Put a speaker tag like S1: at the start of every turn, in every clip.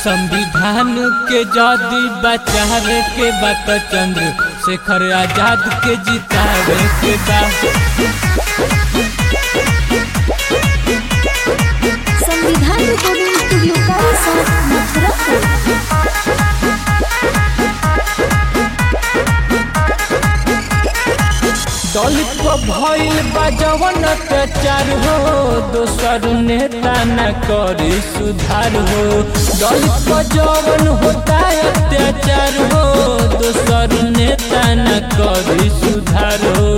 S1: संविधान के जदि बचावे के बात चंद्र शेखर आजाद के जितावे के बा
S2: संविधान रिकॉर्डिंग स्टूडियो का साथ मथुरा
S1: दलित को भइल बा जवन अत्याचार हो दोसर नेता न करे सुधार हो दलित को जवन होता अत्याचार हो दोसर नेता न करे सुधार हो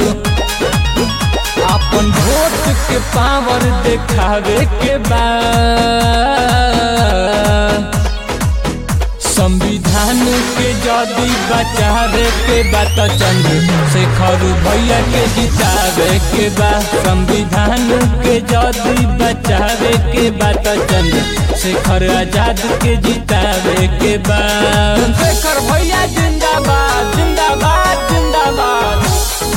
S1: अपन वोट के पावर देखावे के बाद संविधान के जदि बचावे के बात चंद्र शेखर भैया के जितावे के बा संविधान के जदि बचावे के बात चंद्र शेखर आजाद के जितावे के बा शेखर भैया जिंदाबाद जिंदाबाद जिंदाबाद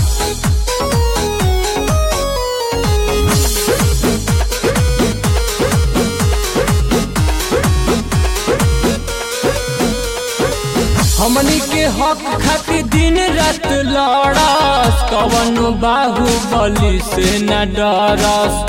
S1: हमनी के हक खातिर दिन रात लड़स कवन बाहुबली से न डरस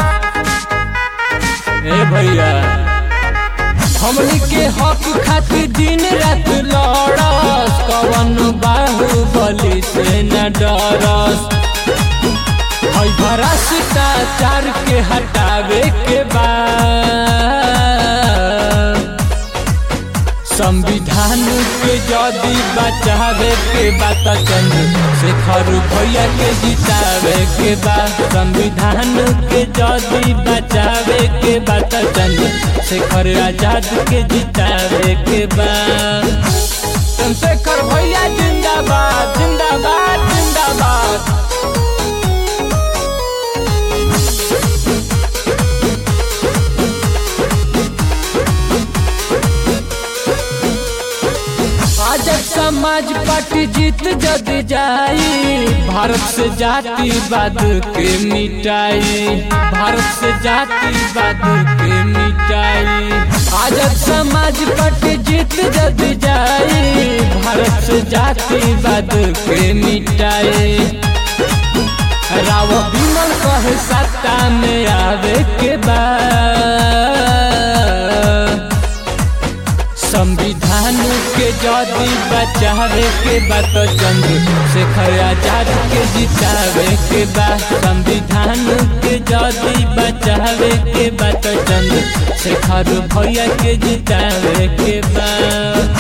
S1: ए भैया हमनी के हक खातिर दिन रात लड़स कवन बाहुबली से न डरस हई भ्रष्टाचार के हटावे के बाद संविधान के जदि बचावे के बात चंद्र शेखर भैया के जितावे के बाद संविधान के जदि बचावे के बात चंद्र शेखर आजाद के जितावे के बाद चंद्रशेखर भैया जिंदाबाद जिंदाबाद जिंदाबाद आजाद समाज पार्टी जीत जद जाई भारत से जातिवाद के मिटाई भारत से जातिवाद के मिटाई आजाद समाज पार्टी जीत जद जाई भारत से जातिवाद के मिटाई राव विमल कहे सत्ता में आवे के बाद संविधान के जदि बचावे के बात चंद्र शेखर आजाद के जितावे के बाद संविधान के जदि बचावे के बात चंद्र शेखर भैया के जितावे के बाद